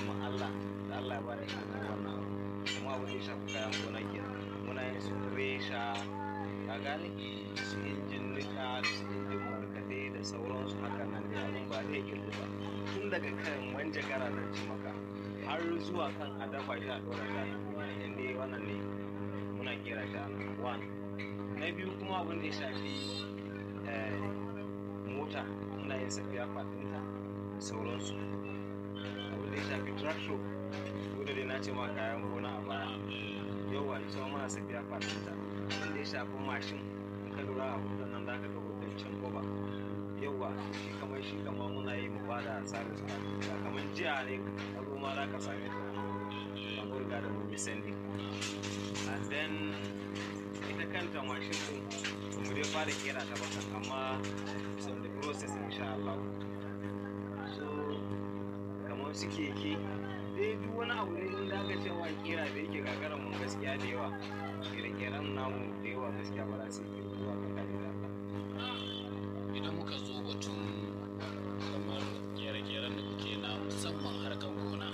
ma Allah da Allah ya bani ilimin wannan abu kuma abin da ya shafi kayan gona ke muna yin su resha ka gane su injin nika su injin markaɗe da sauransu haka nan da abin ba zai kirgu ba tun daga kan manjagara zan ci maka har zuwa kan a dafa shi a ɗora shi a tukunya inda wannan ne muna kera shi a one na biyu kuma abin da ya shafi eh, mota muna yin safiya fatinta da sauransu abin da ya shafi tractor ko da dai na ce ma kayan gona a baya yawa ita ma muna safiya fatinta abin da ya shafi mashin in ka lura a hoton nan zaka ga hoton can koba yawa shi kamar shi kamar muna yi mu bada service fatinta kamar jiya ne ka zo ma za ka same ta a burga da mu sending and then ita kanta mashin din ba mu dai fara kera ta ba amma it's on the process insha Allah so kamar su keke dai duk wani abu ne in da aka cewa kera da yake gagaran mun gaskiya da yawa kere-keren namu da yawa gaskiya ba za su yi zuwa ga kare da Allah idan muka zo batun kamar kere-keren da kuke na musamman harkar gona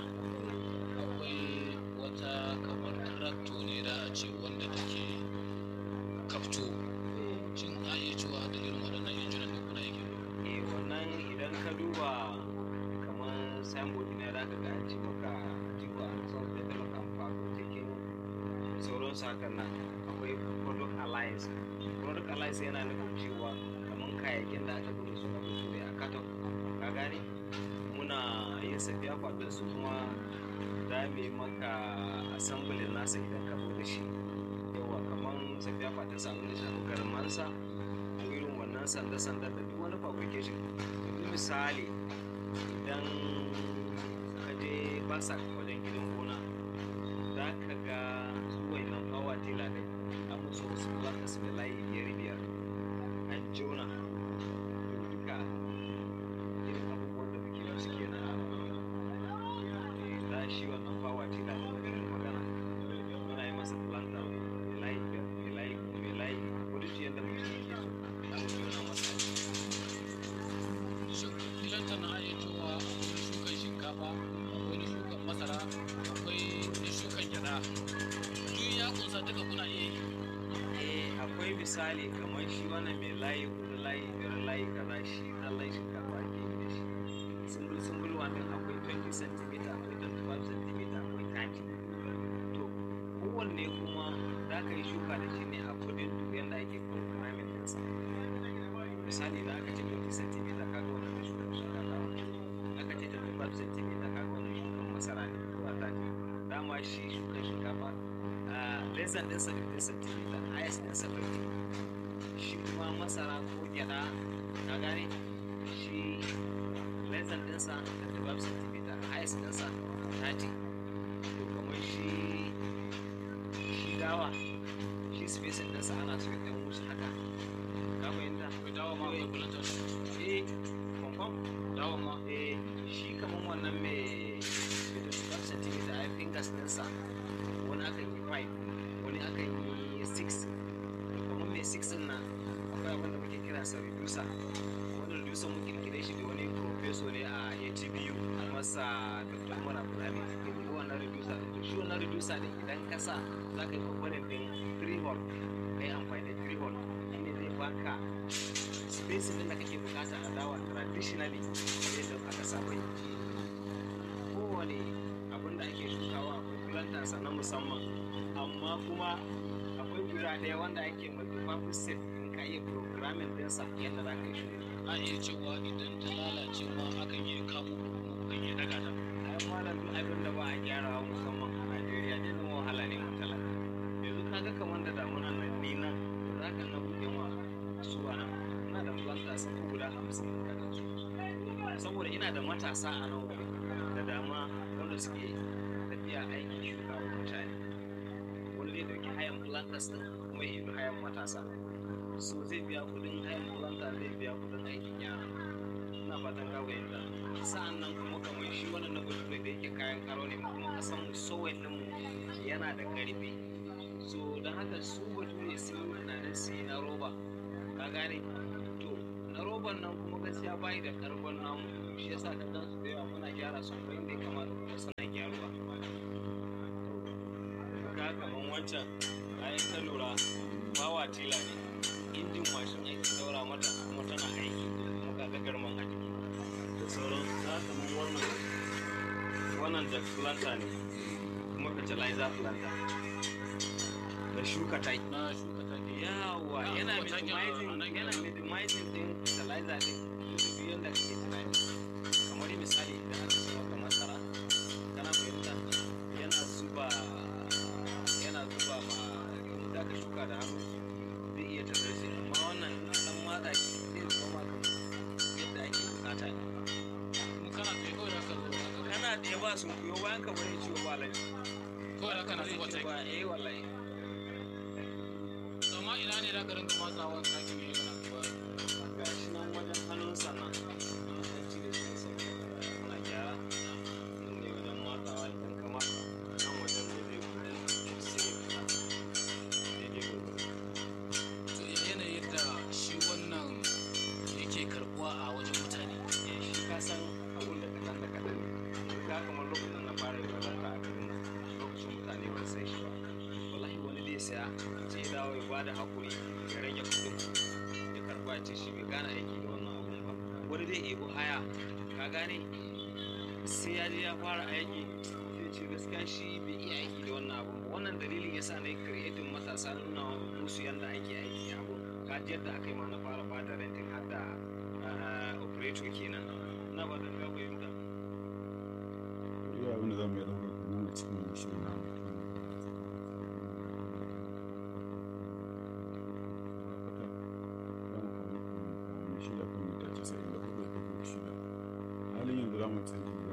akwai wata kamar trakto ne da a ce wanda take kafto shin a iya cewa da irin waɗannan injinan da kuna yake eh wannan idan ka duba kamar signboard ne za ka ga an ci maka jigo an san da talaka amfani cikin sauransu hakan nan akwai product alliance product alliance yana nufin cewa kamar kayayyakin da aka zo da su na bature a katon ka gane muna yin safiya kwadon su kuma za mu yi maka assembly nasa idan ka zo da shi yawa kamar safiya kwadon sa abin da shafi garmansa ko irin wannan sanda-sanda da duk wani fabrication yanzu misali idan ka je basa wajen gidan gona za ka ga zuwai nan fawa tela ne a musu wasu plantas da layi biyar biyar an jona duka irin abubuwan da muke musu kenan Eh, za shi wannan fawa tela da irin magana muna yi masa planta mai layi biyar mai layi kuma mai layi ko duk yadda mutum yake so za mu jona masa shin filanta na iya cewa akwai na shukan shinkafa akwai na shukan masara akwai na shukan gyada duk ya kunsa duka kuna iya yi eh akwai misali kamar shi wannan mai layi kudu layi biyar layi kaza shi zallan shinkafa ake yi da shi sumbul sumbul wannan akwai 20 cm akwai 25 cm akwai 30 to kowanne kuma za ka yi shuka da shi ne a kudin duk yadda ake programming ɗinsa misali da aka ce 20 cm kaga wannan na shukan shinkafa aka ce 25 cm kaga wannan shukan masara ne zuwa 30 dama shi shukan shinkafa lesan ɗinsa 50 cm highest ɗinsa 50 shi kuma masara ko gyaɗa ka gane shi lesan ɗinsa 35 cm highest ɗinsa 30 to kamar shi shi dawa shi spacing ɗinsa ana so ya ɗan wuce haka ka fahimta akwai dawa ma akwai filanta eh confirm dawa ma eh shi kamar wannan mai 25 cm ai fingers ɗinsa wani akan yi 5 wani akan yi 6 kamar mai 6 ɗin nan akwai abin da muke kira sa reducer wani reducer mun kirkire shi da wani professor ne a ATBU a masa Dr. Umar Abdulhami ko wannan reducer ɗin to shi wannan reducer ɗin idan ka sa za ka yi component ɗin 3 hole kai amfani da 3 hole shine zai baka spacing ɗin da kake bukata a dawa traditionally yadda aka saba yi kowane abin da ake shukawa akwai plantansa na musamman amma kuma akwai guda ɗaya wanda ake multi-purpose set in ka iya programming ɗinsa yadda za ka yi shuka a iya cewa idan ta lalace ma akan iya kamo ko kuma kukan iya daga ta ai malam duk abin da ba a gyarawa musamman a Najeriya ne zama wahala ne mun talaka yanzu kaga kamar da damunan nan ni nan za ka na buɗe ma su a nan ina da planters ko guda hamsin da kansu saboda ina da matasa a nan wuri da dama wanda suke tafiya aikin shuka wa mutane wanda ya dauki hayan planters din kuma ya yi hayan matasa so zai biya kudin hayan planta zai biya kudin aikin yara ina fatan ka fahimta sa'an nan kuma kamar shi wannan na bature da yake kayan karo ne kuma kasan mu sowayin din mu yana da karfi so don haka su bature sun yi tunanin su yi na roba ka gane to na roban nan kuma gaskiya bayi da karfin namu shi yasa ka gan su da yawa muna gyara su kuma inda ya kamata kuma suna wancan bayan ka lura bawa tila ne injin mashin ake daura mata kuma tana aiki kuma ga gagarman a jiki da sauran za ka mun wannan wannan da planta ne kuma fertilizer planta da shuka tai na shuka take yawa Ah, yana kuma takin a- minimizing a nan yana kenan. minimizing din fertilizer din duk yanda kake tunani kamar misali idan aka ce maka masara kana fahimta yana zuba yana zuba ma da ka shuka da hannu zai iya tattare shi amma wannan in ka dan matsa shi zai zuba ma kamar yadda ake bukata ne in kana tsaye kawai da ka zo da ka kana da ba sun kuyo bayan ka bari ciwo ba lai kawai da kana zuba take ba eh wallahi amma ina ne da ka rinka matsawa takin ne kana zuba ga shi nan wajen hannun sana an cire shi da sauki muna gyara nan ne wajen matsawa idan ka matsa nan wajen ne zai buɗe sai ya fita daidai gwargwado to ya yanayin da shi wannan yake karbuwa a wajen mutane eh shi ka san abun da kaɗan da kaɗan ne ka kamar lokacin na fara yin lalata a garin nan lokacin mutane ba sai shi ba wallahi wani zai saya sai ya dawo ya bada hakuri ya rage kuɗin ya karɓa ya ce shi bai gane aiki da wannan abun ba wani zai ebo haya ka gane sai ya je ya fara aiki sai ce gaskiya shi bai iya aiki da wannan abun ba wannan dalilin yasa na yi creating matasa nuna musu yadda ake aiki abun ka ji yadda aka yi ma na fara bada renting har da ah, operator kenan na ba da ka fahimta iya abin da za mu iya ɗaukar kuma a cikin shirin namu halin yanzu za mu tsinci